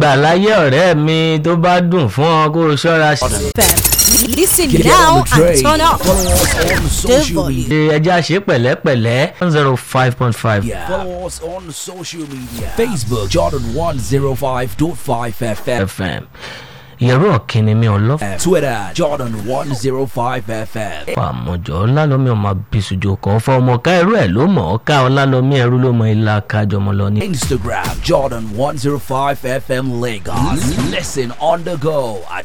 gbà láyé ọ̀rẹ́ mi tó bá dùn fún ọ kó o ṣọ́ra sí. FM. Listen Get now on the train. and turn up. Follow us on social volume. media. ṣe ẹja ṣe pẹ̀lẹ́pẹ̀lẹ́ one zero five point five. Follow us on social media. Facebook Jordan 105.5 FM. fm ìyẹ̀rọ ọ̀kìnni mi ọlọ́fà Twitter Jordan 105 FM. àmọ̀jọ́ ọlálọ́mí ọmọ abisujo kan fọ́ ọmọ ká ẹrú ẹ̀ ló mọ̀ ọ́ ká ọlálọ́mí ẹrú ló mọ ilá kájọmọ lọ ní. Instagram Jordan 105 FM Lagos. Listen on the go at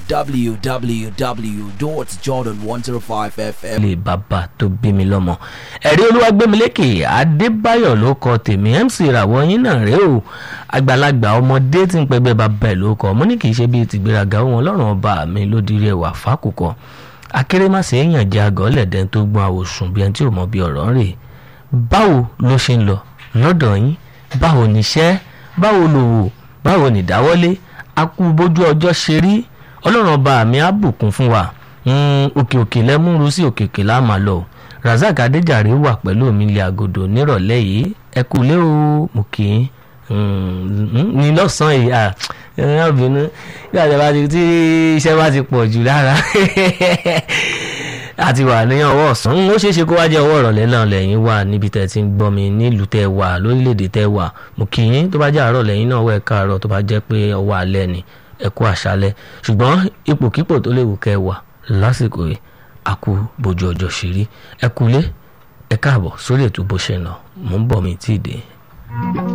www.jordan105fm. ilé bàbá tó bí mi lọ́mọ. ẹ̀rí olúwàgbẹ́milékè adébáyọ̀ ló kọ tèmi mc ìràwọ̀ yín náà rèé o àgbàlagbà ọmọdé tí ń pẹgbẹ́ bàbá ẹ̀ ló kọ mo ní kì í ṣe bíi tìgbéraga wọn ọlọ́run ọba mi ló dirí ẹwà fákòkò akérèmàsè èèyàn jẹ́ àgọ́ lẹ̀dẹ́ tó gbọ́n àwòsùn bí ẹni tí ò mọ bí ọ̀rọ̀ ń rè báwo ló ṣe ń lọ lọ́dọ̀ yín báwo níṣẹ́ báwo lòwò báwo nìdáwọ́lé a kú bójú ọjọ́ ṣe rí ọlọ́run ọba mi á bùkún fún wa Mm, òkè òkè lẹ́múru sí òkè òkè láàmà lọ razak adéjàre wà pẹ̀lú mi ilé agodo nírọ̀lẹ́ yìí ẹ kú lé o mo kì í ní lọ́sàn-án yìí à ẹ bínú bí àjẹbá ti tí iṣẹ́ bá ti pọ̀ jù lára àti wà ní ọwọ́ ọ̀sán ó ṣeé ṣe kó wá jẹ́ ọwọ́ ìrọ̀lẹ́ náà lẹ́yìn wà níbi tẹ́ ti ń gbọ́ mi nílùú tẹ́ wà lórílẹ̀‐èdè tẹ́ wà mo kì í tó bá jẹ́ àárọ̀ lẹ́yìn náà ọwọ́ ẹ̀ káàárọ̀ tó bá jẹ́ pé ọwọ́ alẹ́ ni ẹ kú àṣálẹ́ ṣùgbọ́n ipòkípò tó léwu kẹ́ wà lásìkò yìí a kú bójú ọjọ́ ṣe rí ẹ kúlé ẹ káàbọ̀ sórí ètò bó ṣe ń lọ mò ń bọ̀ mi tí ì dé.